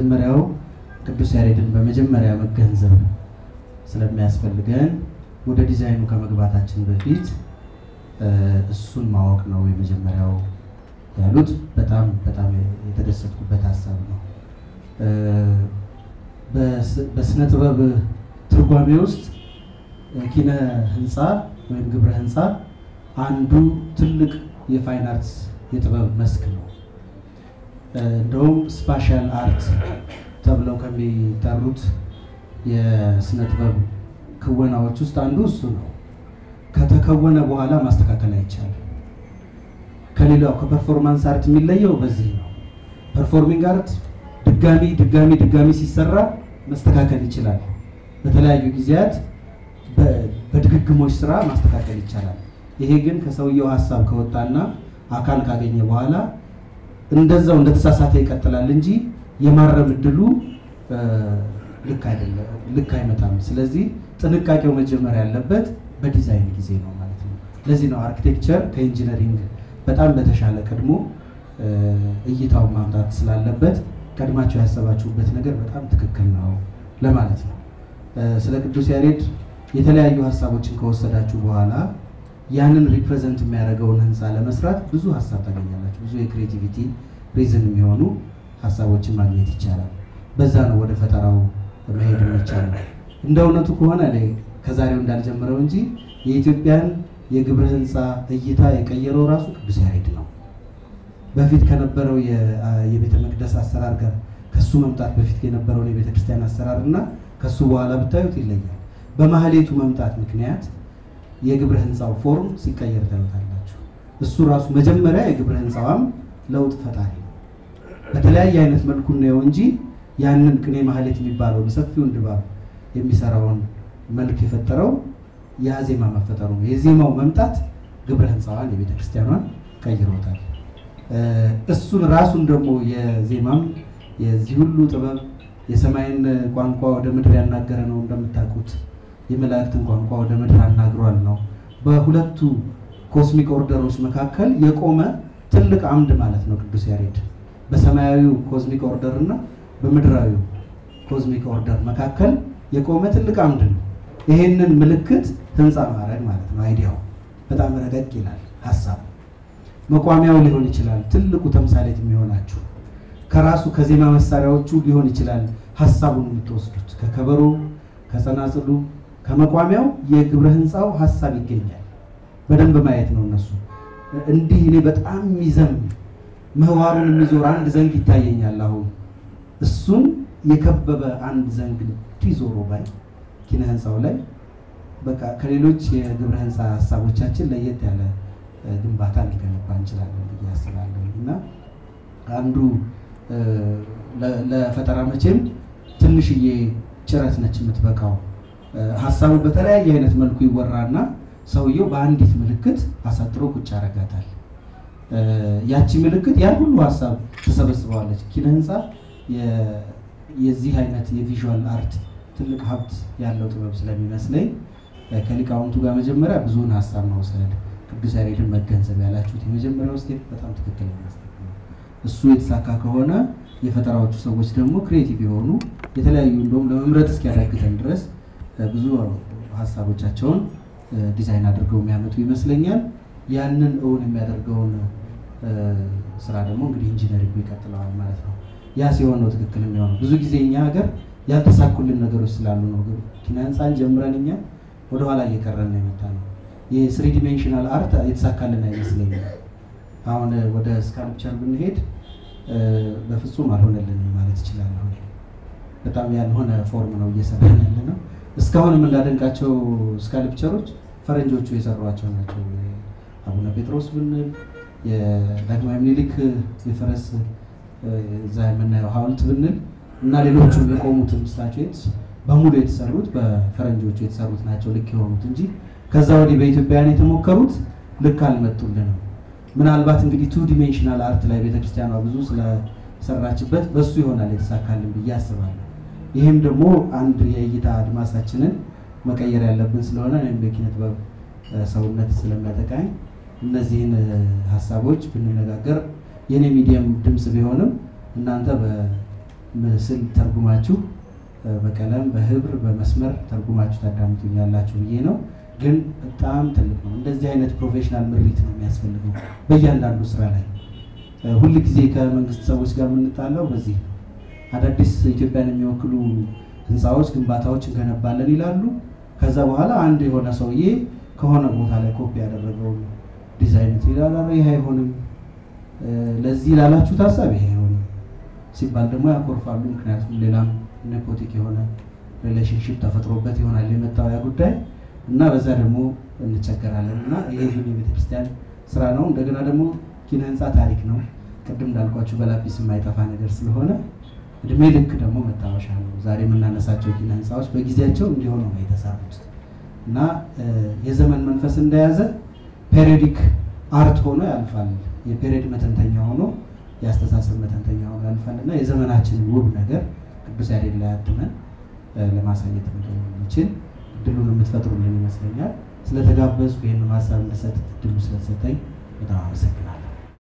የመጀመሪያው ቅዱስ ያሬድን በመጀመሪያ መገንዘብ ስለሚያስፈልገን ወደ ዲዛይኑ ከመግባታችን በፊት እሱን ማወቅ ነው የመጀመሪያው ያሉት። በጣም በጣም የተደሰትኩበት ሀሳብ ነው። በስነ ጥበብ ትርጓሜ ውስጥ ኪነ ህንፃ ወይም ግብረ ህንፃ አንዱ ትልቅ የፋይን አርትስ የጥበብ መስክ ነው። እንደውም ስፓሻል አርት ተብለው ከሚጠሩት የስነ ጥበብ ክወናዎች ውስጥ አንዱ እሱ ነው። ከተከወነ በኋላ ማስተካከል አይቻልም። ከሌላው ከፐርፎርማንስ አርት የሚለየው በዚህ ነው። ፐርፎርሚንግ አርት ድጋሚ ድጋሚ ድጋሚ ሲሰራ መስተካከል ይችላል። በተለያዩ ጊዜያት በድግግሞች ስራ ማስተካከል ይቻላል። ይሄ ግን ከሰውየው ሀሳብ ከወጣና አካል ካገኘ በኋላ እንደዛው እንደተሳሳተ ይቀጥላል እንጂ የማረም እድሉ ልክ አይደለም፣ ልክ አይመጣም። ስለዚህ ጥንቃቄው መጀመር ያለበት በዲዛይን ጊዜ ነው ማለት ነው። ለዚህ ነው አርኪቴክቸር ከኢንጂነሪንግ በጣም በተሻለ ቀድሞ እይታውን ማምጣት ስላለበት ቀድማቸው ያሰባችሁበት ነገር በጣም ትክክል ነው ለማለት ነው። ስለ ቅዱስ ያሬድ የተለያዩ ሀሳቦችን ከወሰዳችሁ በኋላ ያንን ሪፕሬዘንት የሚያደርገውን ህንፃ ለመስራት ብዙ ሀሳብ ታገኛላችሁ። ብዙ የክሬቲቪቲ ሪዝን የሚሆኑ ሀሳቦችን ማግኘት ይቻላል። በዛ ነው ወደ ፈጠራው መሄድ የሚቻለው። እንደ እውነቱ ከሆነ እኔ ከዛሬው እንዳልጀምረው እንጂ የኢትዮጵያን የግብረ ህንፃ እይታ የቀየረው ራሱ ቅዱስ ያሬድ ነው። በፊት ከነበረው የቤተ መቅደስ አሰራር ጋር ከሱ መምጣት በፊት የነበረውን የቤተ ክርስቲያን አሰራር እና ከሱ በኋላ ብታዩት ይለያል። በማህሌቱ መምጣት ምክንያት የግብረ ህንፃው ፎርም ሲቀየር ታዩታላችሁ። እሱ ራሱ መጀመሪያ የግብረ ህንፃዋም ለውጥ ፈጣሪ ነው። በተለያየ አይነት መልኩ ነው እንጂ ያንን ቅኔ ማህሌት የሚባለውን ሰፊውን ድባብ የሚሰራውን መልክ የፈጠረው ያ ዜማ መፈጠሩ ነው። የዜማው መምጣት ግብረ ህንፃዋን የቤተ ክርስቲያኗን ቀይሮታል። እሱን ራሱን ደግሞ የዜማም የዚህ ሁሉ ጥበብ የሰማይን ቋንቋ ወደ ምድር ያናገረ ነው እንደምታውቁት የመላእክትን ቋንቋ ወደ ምድር አናግሯል ነው። በሁለቱ ኮስሚክ ኦርደሮች መካከል የቆመ ትልቅ አምድ ማለት ነው ቅዱስ ያሬድ በሰማያዊው ኮስሚክ ኦርደር እና በምድራዊው ኮስሚክ ኦርደር መካከል የቆመ ትልቅ አምድ ነው። ይሄንን ምልክት ህንፃ ማድረግ ማለት ነው። አይዲያው በጣም ረቀቅ ይላል። ሀሳብ መቋሚያው ሊሆን ይችላል። ትልቁ ተምሳሌት የሚሆናችሁ ከራሱ ከዜማ መሳሪያዎቹ ሊሆን ይችላል። ሀሳቡን የምትወስዱት ከከበሮ፣ ከጸናጽሉ፣ ከመቋሚያው የግብረ ህንፃው ሀሳብ ይገኛል። በደንብ ማየት ነው። እነሱ እንዲህ እኔ በጣም የሚዘም ምህዋሩን የሚዞር አንድ ዘንግ ይታየኛል። አሁን እሱን የከበበ አንድ ዘንግ እንዲህ ዞሮ ባይ ኪነ ህንፃው ላይ በቃ ከሌሎች የግብረ ህንፃ ሀሳቦቻችን ለየት ያለ ግንባታ ሊገነባ እንችላለን ብዬ አስባለሁ እና አንዱ ለፈጠራ መቼም ትንሽዬ ጭረት ነች የምትበቃው። ሀሳቡ በተለያየ አይነት መልኩ ይወራና ሰውየው በአንዲት ምልክት አሳጥሮ ቁጭ ያደርጋታል። ያቺ ምልክት ያን ሁሉ ሀሳብ ተሰበስበዋለች። ኪነ ህንፃ የዚህ አይነት የቪዥዋል አርት ትልቅ ሀብት ያለው ጥበብ ስለሚመስለኝ ከሊቃውንቱ ጋር መጀመሪያ ብዙውን ሀሳብ መውሰድ ቅዱስ ያሬድን መገንዘብ ያላችሁት የመጀመሪያው ስቴፕ በጣም ትክክል ነው። እሱ የተሳካ ከሆነ የፈጠራዎቹ ሰዎች ደግሞ ክሬቲቭ የሆኑ የተለያዩ እንደውም ለመምረጥ እስኪያዳግተን ድረስ ብዙ ሀሳቦቻቸውን ዲዛይን አድርገው የሚያመጡ ይመስለኛል። ያንን እውን የሚያደርገውን ስራ ደግሞ እንግዲህ ኢንጂነሪንግ ይቀጥለዋል ማለት ነው። ያ ሲሆን ነው ትክክል የሚሆነው። ብዙ ጊዜ እኛ ሀገር ያልተሳኩልን ነገሮች ስላሉ ነው ኪነ ህንፃን ጀምረን እኛ ወደኋላ እየቀረን ነው የመጣ ነው። የስሪ ዲሜንሽናል አርት የተሳካልን አይመስለኝም። አሁን ወደ ስካልፕቸር ብንሄድ በፍጹም አልሆነልንም ማለት እችላለሁ። በጣም ያልሆነ ፎርም ነው እየሰራን ያለ ነው። እስካሁንም እንዳደንቃቸው ስካልፕቸሮች ፈረንጆቹ የሰሯቸው ናቸው። አቡነ ጴጥሮስ ብንል የዳግማዊ ምኒልክ የፈረስ እዛ የምናየው ሐውልት ብንል እና ሌሎቹም የቆሙትን ስታቹዌትስ በሙሉ የተሰሩት በፈረንጆቹ የተሰሩት ናቸው ልክ የሆኑት እንጂ ከዛ ወዲህ በኢትዮጵያውያን የተሞከሩት ልክ አልመጡልንም። ምናልባት እንግዲህ ቱ ዲሜንሽናል አርት ላይ ቤተክርስቲያኗ ብዙ ስለሰራችበት በሱ ይሆናል የተሳካልን ብዬ አስባለሁ። ይህም ደግሞ አንድ የእይታ አድማሳችንን መቀየር ያለብን ስለሆነ እኔም በኪነ ጥበብ ሰውነት ስለሚያጠቃኝ እነዚህን ሀሳቦች ብንነጋገር የኔ ሚዲየም ድምፅ ቢሆንም እናንተ ምስል ተርጉማችሁ በቀለም በህብር በመስመር ተርጉማችሁ ታዳምጡኛላችሁ ብዬ ነው። ግን በጣም ትልቅ ነው። እንደዚህ አይነት ፕሮፌሽናል ምሪት ነው የሚያስፈልገው በእያንዳንዱ ስራ ላይ። ሁል ጊዜ ከመንግስት ሰዎች ጋር የምንጣለው በዚህ ነው። አዳዲስ ኢትዮጵያን የሚወክሉ ህንፃዎች፣ ግንባታዎች እንገነባለን ይላሉ። ከዛ በኋላ አንድ የሆነ ሰውዬ ከሆነ ቦታ ላይ ኮፒ ያደረገውን ዲዛይን ይላል፣ ይህ አይሆንም፣ ለዚህ ላላችሁት ሀሳብ ይሄ አይሆንም ሲባል ደግሞ ያኮርፋሉ። ምክንያቱም ሌላም ኔፖቲክ የሆነ ሪሌሽንሽፕ ተፈጥሮበት ይሆናል የመጣው ያ ጉዳይ እና በዛ ደግሞ እንቸገራለን እና ይሄ ግን የቤተክርስቲያን ስራ ነው። እንደገና ደግሞ ኪነ ህንፃ ታሪክ ነው። ቅድም እንዳልኳችሁ በላጲስ የማይጠፋ ነገር ስለሆነ እድሜ ልክ ደግሞ መታወሻ ነው። ዛሬ የምናነሳቸው ኪነ ህንፃዎች በጊዜያቸው እንዲሆኑ ነው የተሰሩት እና የዘመን መንፈስ እንደያዘ ፔሪዮዲክ አርት ሆኖ ያልፋል። የፔሪዮድ መተንተኛ ሆኖ የአስተሳሰብ መተንተኛ ሆኖ ያልፋል እና የዘመናችን ውብ ነገር ቅዱስ ያሬድ ላይ አትመን ለማሳየት እንደሚችል እድሉን የምትፈጥሩልን ይመስለኛል። ስለተጋበዝኩ ይህን ሀሳብ እንድሰጥ እድሉ ስለተሰጠኝ በጣም አመሰግናለሁ።